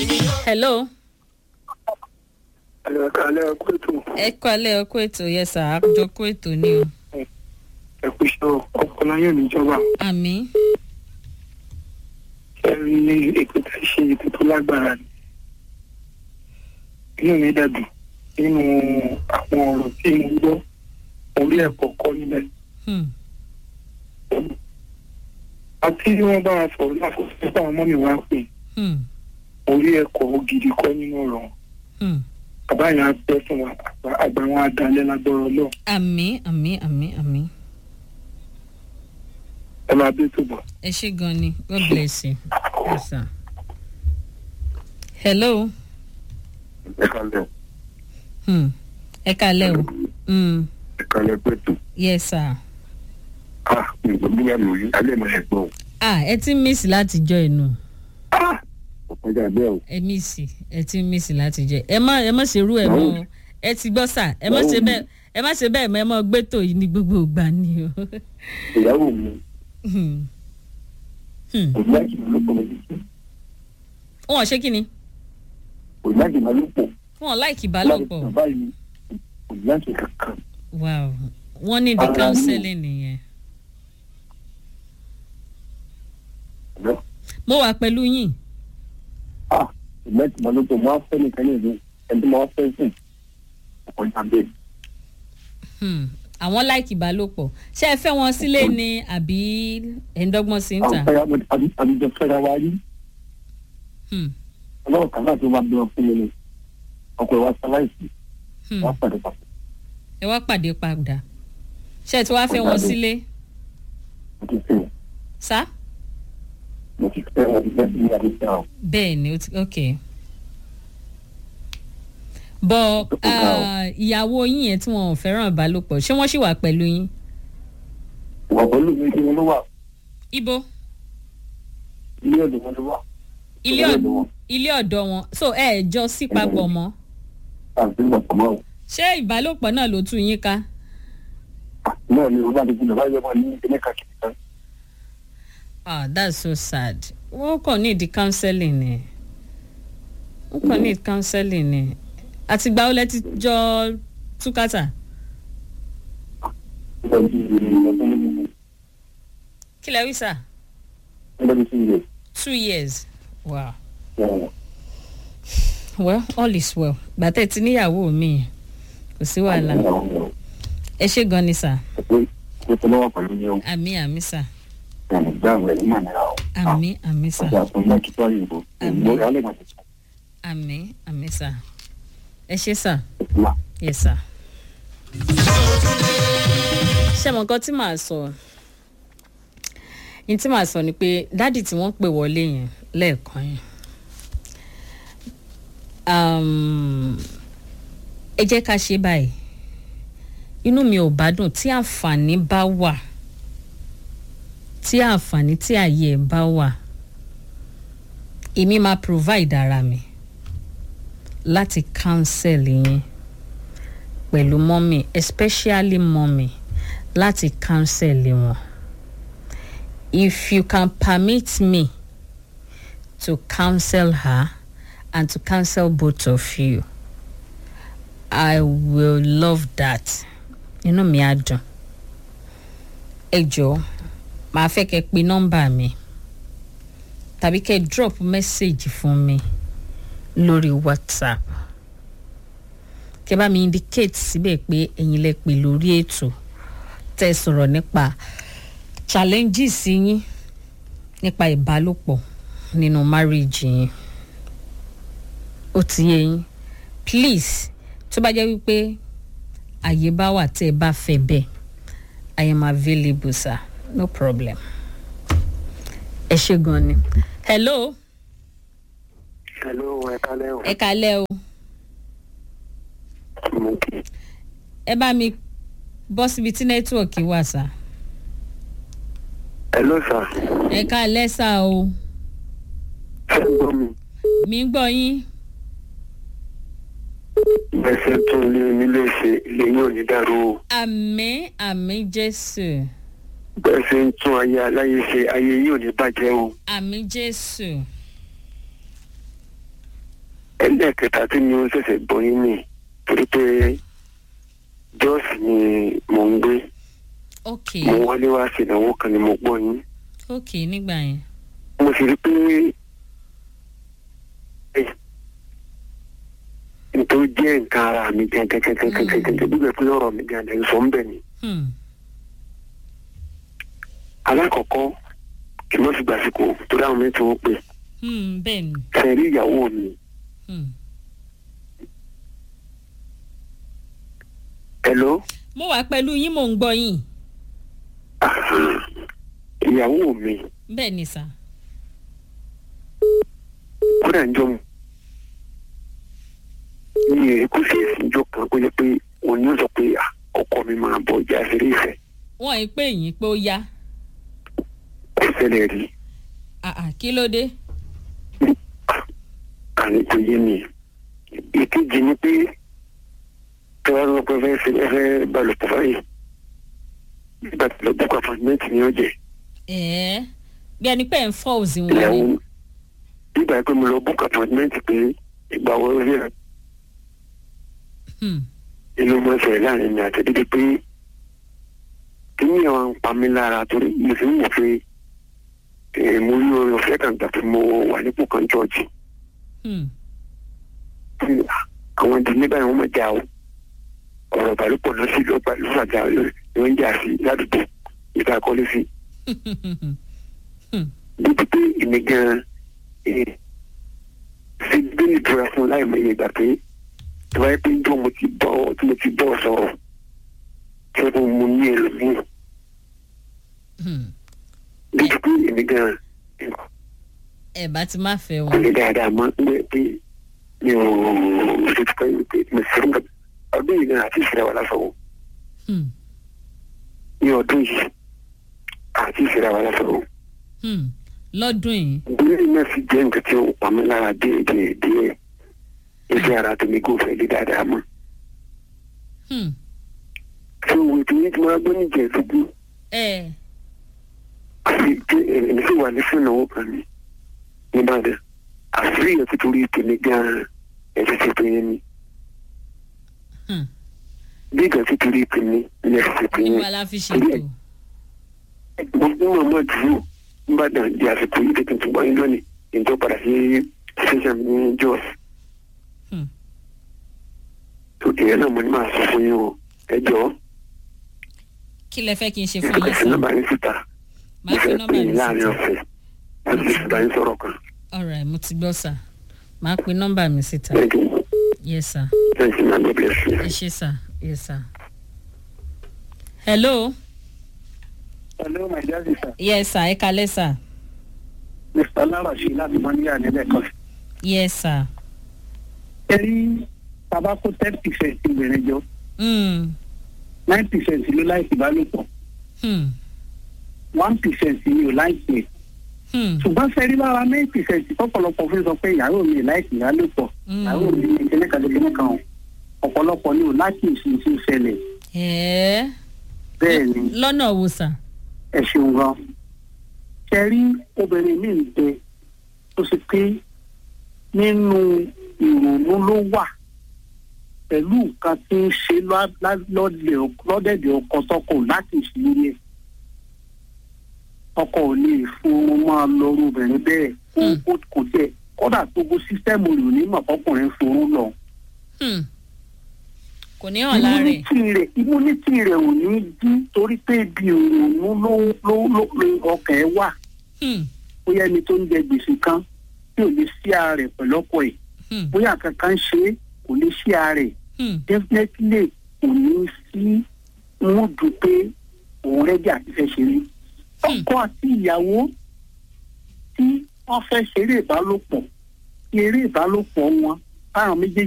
hello. Àlọ́ ẹ̀ka alẹ́ ẹ̀kú ètò ẹ kọ́ alẹ́ ọkọ ètò yẹn sà àjọ kó ètò ni o. ẹ̀kú iṣẹ́ ọpọlọ yóò níjọba. àmì Ẹ rí ètò tí a ṣe ètò tó lágbára ni. Inú mi dàbí nínú àwọn ọ̀rọ̀ tí mo gbọ́ orí ẹ̀kọ́ kọ́ níbẹ̀. Àti bí wọ́n bá wa sọ̀rọ̀ lákòókò tí àwọn ọmọ mi wá pè orí ẹ̀kọ́ gidi kọ́ nínú ọ̀rọ̀ wọn. Bàbá yẹn á pẹ́ fún wa àgbà- àgbà wọn á dalẹ̀ lágbọ́rọ̀ lọ. àmì àmì àmì àmì Ẹ máa bí tó bọ̀. ẹ ṣe gan ni god bless you. yes sir. hello. Ẹ kálẹ̀ Hmm. ẹ kalẹ́ o. Hmm. ẹ kálẹ̀ pẹ̀tù. yes sir. Ah, mi ò gbọ́dọ̀ lórí alẹ́ mọ̀ ẹ̀ gbọ́. ah ẹ ti ń mísì láti jọ inú ọ̀pọ̀jà bẹ́ẹ̀ o. ẹ mísì ẹ ti ń mísì láti jẹ ẹ má ẹ má ṣe irú ẹ mọ o ẹ ti gbọ́ sà ẹ má ṣe bẹ́ẹ̀ ẹ má ṣe bẹ́ẹ̀ mọ ẹ mọ gbẹ́tò yìí ní gbogbo ìgbà ni o. ìyàwó mi Hmm. Hmm. kò láti máa lópọ̀ lójú. wọn ò ṣe kí ni kò láti máa lópọ̀. wọn ò láìkì láti ìbálòpọ̀ bàbá yìí kò láti kankan. wow wọn ní the Ara counseling nìyẹn. Ọ̀dọ́. mo wà pẹ̀lú yín Ah, kò láti máa lópọ̀ mo á fẹ́ nìkan ní ìlú ẹni tó máa fẹ́ sùn. ọ̀pọ̀jà bẹ́ẹ̀. Hmm. àwọn láìkì ìbálòpọ̀ ṣé ẹ fẹ́ wọn sílé ni àbí ẹ̀ ń dọ́gbọ́n sí ń tà. àwọn fẹ́ra àdìjọ fẹ́ra wa rí. Hmm. ọlọ́run kan náà tó wá bí wọn fún mi ni. ọkọ̀ ìwà sáláìsì Hmm. wọ́n pàdé papọ̀. ẹ wá pàdé padà ṣé ẹ ti wá fẹ́ wọn sílé mo ti fẹ́ wọn. sá. mo ti fẹ́ wọn ti fẹ́ bí adé fẹ́ wọn. bẹ́ẹ̀ ni ó ti ok. bọ̀ ah, ìyàwó yín yẹn tí wọn ò fẹ́ràn ìbálòpọ̀ ṣé wọ́n ṣì wà pẹ̀lú yín. ìwà pẹ̀lú mi kí wọn ló wà ibo ilé ọ̀dọ̀ wọn ló wà. ilé ọ̀dọ̀ ilé ọ̀dọ̀ wọn so ẹ ẹ̀ jọ sí papọ̀ mọ́ àti ìgbà pọ̀ mọ́ o. ṣé ìbálòpọ̀ náà ló tú yín ká. náà ni o bá ti gbọ́dọ̀ báyọ̀ wọn ní ilé kàkiri kan. ah that's so sad wọ́n kàn need the counseling ni wọ́n kàn need counseling ni àtìgbà ó lẹ ti jọ túkàtà nígbà tí ọdún méjì kí lẹ wí sà nígbà tí sí ilé two years wow. ẹ̀wọ̀n. well all is well gbàtẹ́ ti níyàwó mi kò sí wàhálà ẹ ṣe gan ni sà pé kó tó lọ́wọ́ pẹ̀lú ní ohun àmì àmì sà ẹ̀mí gbá àwọn ẹ̀rí màá nira o. àmì àmì sà ọjà tó ń bá kíkọ́ òyìnbó òyìnbó alẹ́ màá ti sọ àmì àmì sà ẹ ṣe sà ìtura. yes sà. ṣé mo nǹkan tí màá sọ ní tí màá sọ ni pé dádì tí wọ́n pè wọlé yẹn lẹ́ẹ̀kan yẹn um, ẹ jẹ́ ká ṣe báyìí inú mi ò bá dùn tí àǹfààní bá wà tí àǹfààní tí àyè ẹ̀ bá wà èmi máa provide ara mi láti counsel yín pẹ̀lú mọ́mì especially mọ́mì láti counsel wọn if you can permit me to counsel her and to counsel both of you I will love that inú mi á dùn ẹ jọ̀ọ́ màá fẹ́ kẹ́ pe nọ́mbà mi tàbí kẹ́ drop message fún mi lórí whatsapp kẹ́ bá mi indicate síbẹ̀ pé ẹ̀yin lẹ pè lórí ètò tẹ́ sọ̀rọ̀ nípa challenges yín nípa ìbálòpọ̀ nínú marriage yín ó ti yé yín please tó bá jẹ́ wípé àyè bá wà tẹ́ ẹ bá fẹ́ bẹ́ẹ̀ I am available sir no problem ẹ ṣe gan ni hello hello ẹ kálẹ́ o. ẹ kalẹ́ o mo kì í. ẹ bá mi bọ́ síbi tí nẹ́tíwọ̀kì wà sá hello sir. ẹ kalẹ́ sá o ṣé ń gbọ́ mi. mi ń gbọ́ yín ẹsẹ̀ tún lé nílé ṣe ilé yóò ní dàrú o. àmín àmín jésù bẹ́ẹ̀ ṣe ń tún ayé aláyé ṣe ayé yóò ní bàjẹ́ o. àmín jésù ẹlẹ́ẹ̀kẹta tí mi ò ṣẹ̀ṣẹ̀ gbọ́ yín ni torí pé jọ́ọ̀sì ni mò ń gbé ok mo wọlé wá sí ìnáwó kan ni mo gbọ́ yín ok nígbà yẹn mo sì rí pé nítorí jẹ́ nǹkan ara mi gẹ́gẹ́gẹ́gẹ́gẹ́gẹ́ bí bẹ́ẹ̀ pé ọ̀rọ̀ mi gan-an ẹ̀ ń sọ ń bẹ̀ ni. hmm. alákọ̀ọ́kọ́ kí n má fi gbàsíkò torí àwọn mi tí wọ́n pè Hmm, bẹ́ẹ̀ ni sẹ́rí ìyàwó mi hmm. hello mo wà pẹ̀lú yín mò ń gbọ́ yín ìyàwó mi bẹ́ẹ̀ ni sà kódà ń jọ mu ní èkó sí ìsìnjọ kan kó yẹ pé òun yóò sọ pé "Ah, ọkọ mi máa bọ̀ ìjà ìṣeré ìfẹ́ wọ́n ì pè yín pé ó yá kò ṣẹlẹ̀ rí Ah, ah, kí ló dé àní kò yé mi ìkejì ni pé tọ́wọ́ ló pẹ́ fẹ́ ṣe fẹ́ balùwẹ̀ báyìí nígbà tí lọ bùkún àfọ̀nmẹ́ntì ni ó jẹ ẹ̀ẹ́ bí ẹni pé ẹ̀ ń fọ́ òsì wọn ìyàwó ni nígbà pé mo lọ bùkún àfọ̀nmẹ́ntì pé ìgbà wo rí ẹ Hmm, inú mọ́ ṣẹlẹ̀ láàrin mi àti dídí pé kí ni àwọn ń pa mí lára torí mo sì ń wò pé eh, mo rí orin ọ̀fẹ́ kan gbà pé mo wà nípò kan jọ́ọ̀jì hmm, àwọn ìdílé báyìí wọ́n mọ̀ já o ọ̀rọ̀ ìbálòpọ̀ náà sì lọ́gbà ló fàjà ló ń jà sí ládùúgbò ìta kọ́lé sí níbi pé èmi gan-an eh, ṣe gbé ìtura fún láì mọ iye ìgbà pé tí wáyé pé jọ mo ti bọ́ tí mo ti bọ́ sọ̀rọ̀ tí wọ́n mú ní ẹlòmíì hmm. níbi pé èmi gan-an ẹ̀ bá ti má fẹ́ kò wọn lè dáadáa mọ́ pé pé mi ò ṣe ti pẹ́ pé mo ṣe ń bọ̀ ọdún yìí gan-an àti ìṣẹ̀lẹ̀ wà lásọ̀wọ́ Hmm, ní ọdún yìí àti ìṣẹ̀lẹ̀ wà lásọ̀wọ́. hmm. lọ́dún yìí ìdílé náà sì jẹ́ nǹkan tí ó pa mí lára díẹ̀ díẹ̀ díẹ̀ iṣẹ́ ara tèmi kò fẹ́ lé dáadáa mọ́. Hmm, tí òwe tí yín ti máa gbọ́ níjẹ̀ ìdógún ẹ̀ àti tí èmi sì wà ní fúnnáwó kan ní nìbàdàn àṣírí yẹn ti torí tèmi gan-an ẹ̀ ti ṣe pé yẹn ni hmm. bí ìgbà tí torí tèmi ni ẹ̀ ti ṣe pé yẹn. ìwà la fi ṣètò gbogbo mọ̀mọ́ dúró nìbàdàn di àsìkò yìí tètè tó wáyé lónìí ìjọ padà sí ṣẹṣẹ ní jos. Hmm. tó ìyẹn náà mo ní máa sọ fún yín o ẹ jọ̀ọ́ kí lẹ fẹ́ kí n ṣe fún ìfẹ́ yín fi sà nọ́mbà yín síta máa fi ìfẹ́ nọ́mbà pè mi yín láàrin síta ọ̀sẹ̀ láti fi síta yín sọ̀rọ̀ kan. alright mo ti gbọ́ sà máa pe nọ́mbà mi síta Thank you. yes sir Thank you, man. God bless you. ẹ ṣé sà yes sir. hello hello my dear sister yes sir ẹ kalẹ́ sà mr larashi láti mọ́níyà nílẹ̀ kan. yes sir. ẹ rí bàbá kó ten percent obìnrin jọ Hmm, nine percent ló láìsí ìbálòpọ̀ hmm, one percent ni ò láìsí ẹ̀. hmm, ṣùgbọ́n sẹ́rí lára nine percent tọ́pọ̀lọpọ̀ fi sọ pé ìyàwó mi ò láìsí ìbálòpọ̀ Mm. ìyàwó mi ní kíní kan kíní kan o. ọ̀pọ̀lọpọ̀ ni ò láti ìṣin tí ó ṣẹlẹ̀ ẹ̀ẹ́ bẹ́ẹ̀ ni lọ́nà wo sà. ẹ ṣeun gan. sẹ́rí obìnrin mi ń bẹ tó ṣe pé nínú ìrònú ló wà pẹ̀lú nǹkan tí ń ṣe lá- lá- lọ́dẹ̀- lọ́dẹ̀dẹ̀ ọkọ tọkọ láti ìṣìlẹ̀ yẹn ọkọ ò lè fún un máa lọrú obìnrin bẹ́ẹ̀ kó Hmm. kó- kò tiẹ̀ kódà gbogbo sísítẹ́ẹ̀mù rẹ̀ ò ní mọ̀ fọkùnrin fún un lọ. Hmm. kò ní hàn lára ẹ̀. immunity rẹ̀ immunity rẹ̀ ò ní dí torí pé ibi òòrùn ló ló ló ló ọkàn ẹ̀ wà Hmm, bóyá ẹni tó ń jẹ gbèsè kan tí ò lè sí ara rẹ̀ pẹ̀lú ọkọ ẹ̀ hmm, bóyá kankan ṣe é kò lè sí ara rẹ̀ hmm, definitely kò ní sí wọn dùn pé òun rẹ́dí àti fẹ́ ṣeré. ọkọ àti ìyàwó tí wọ́n fẹ́ ṣeré ìbálòpọ̀ eré ìbálòpọ̀ wọn táwọn méjèèjì